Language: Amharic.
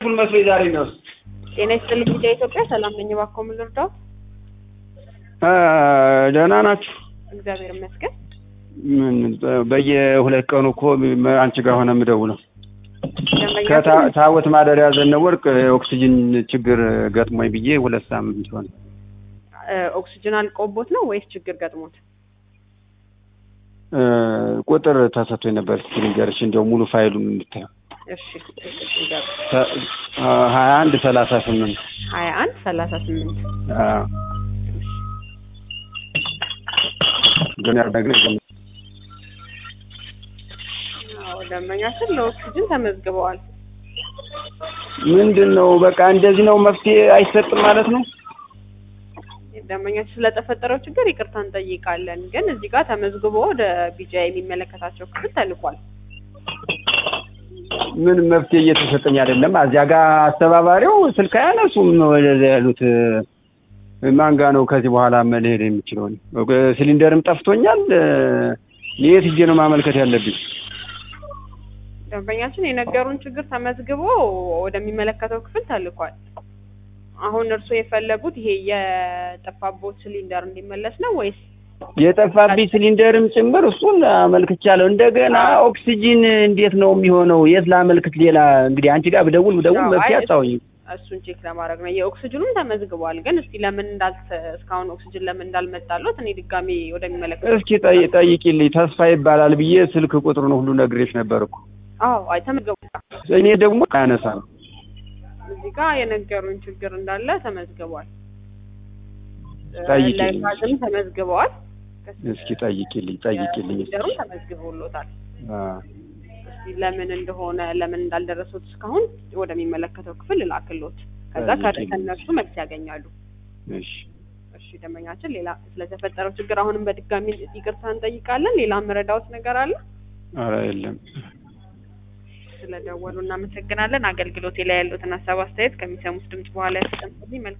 ፉል መስሎኝ ዛሬ ነው። ጤና ይስጥልኝ ሚዲያ ኢትዮጵያ። ሰላም ነኝ። እባክዎ ምን ልርዳዎት? ደህና ናችሁ? እግዚአብሔር ይመስገን። ምን በየሁለት ቀኑ እኮ አንቺ ጋር ሆነ የምደውለው ደንበኛ ከታወት ማደሪያ ዘነበ ወርቅ ኦክሲጅን ችግር ገጥሞኝ ብዬ ሁለት ሳምንት ሆነ። እ፣ ኦክሲጅን አልቆቦት ነው ወይስ ችግር ገጥሞት? እ፣ ቁጥር ተሰጥቶኝ ነበር። እስኪ ንገርሽ እንዲያው ሙሉ ፋይሉን እንድታየው እሺ ንገሩ። ሀያ አንድ ሰላሳ ስምንት ሀያ አንድ ሰላሳ ስምንት ግን ያደግን አዎ ደንበኛችን ለኦክሲጅን ተመዝግበዋል። ምንድን ነው በቃ እንደዚህ ነው መፍትሄ አይሰጥም ማለት ነው። ደንበኛችን ስለተፈጠረው ችግር ይቅርታ እንጠይቃለን። ግን እዚህ ጋር ተመዝግቦ ወደ ቢጃ የሚመለከታቸው ክፍል ተልኳል። ምን መፍትሄ እየተሰጠኝ አይደለም። እዚያ ጋር አስተባባሪው ስልክ አያነሱም። ወደዚያ ያሉት ማን ጋ ነው ከዚህ በኋላ መሄድ የሚችለው? ሲሊንደርም ጠፍቶኛል። የት ሂጄ ነው ማመልከት ያለብኝ? ደንበኛችን የነገሩን ችግር ተመዝግቦ ወደሚመለከተው ክፍል ተልኳል። አሁን እርስዎ የፈለጉት ይሄ የጠፋቦት ሲሊንደር እንዲመለስ ነው ወይስ የጠፋብኝ ሲሊንደርም ጭምር እሱን አመልክቻለሁ። እንደገና ኦክሲጂን እንዴት ነው የሚሆነው? የት ላመልክት? ሌላ እንግዲህ አንቺ ጋር ብደውል ብደውል አዎ፣ መፍትሄ አይ፣ አጣሁኝ። እሱን ቼክ ለማድረግ ነው። የኦክሲጅኑም ተመዝግቧል። ግን እስቲ ለምን እንዳልተ እስካሁን ኦክሲጅን ለምን እንዳልመጣለት እኔ ድጋሜ ወደሚመለከተው እስኪ ጠይ- ጠይቂልኝ። ተስፋ ይባላል ብዬ ስልክ ቁጥሩን ሁሉ ነግሬሽ ነበር እኮ። አዎ፣ አይ ተመዝግቧል። እኔ ደግሞ አያነሳም። እዚህ ጋር የነገሩን ችግር እንዳለ ተመዝግቧል። ጠይቂልኝ። ለጋዝም ተመዝግበዋል። እስኪ ጠይቂልኝ፣ ጠይቂልኝ። ሲሊንደሩም ተመዝግቦሎታል። አዎ። እስቲ ለምን እንደሆነ ለምን እንዳልደረሱት እስካሁን ወደሚመለከተው ክፍል እላክሎት። ከዛ ጠይቂልኝ። ከእነሱ መልስ ያገኛሉ። እሺ እሺ ደንበኛችን፣ ሌላ ስለተፈጠረው ችግር አሁንም በድጋሚ ይቅርታ እንጠይቃለን። ሌላ መረዳዎት ነገር አለ? ኧረ የለም። ስለደወሉ እናመሰግናለን። አገልግሎቴ ላይ ያሉትን ሀሳብ አስተያየት ከሚሰሙት ድምጽ በኋላ ያስቀምጡልኝ። መልካም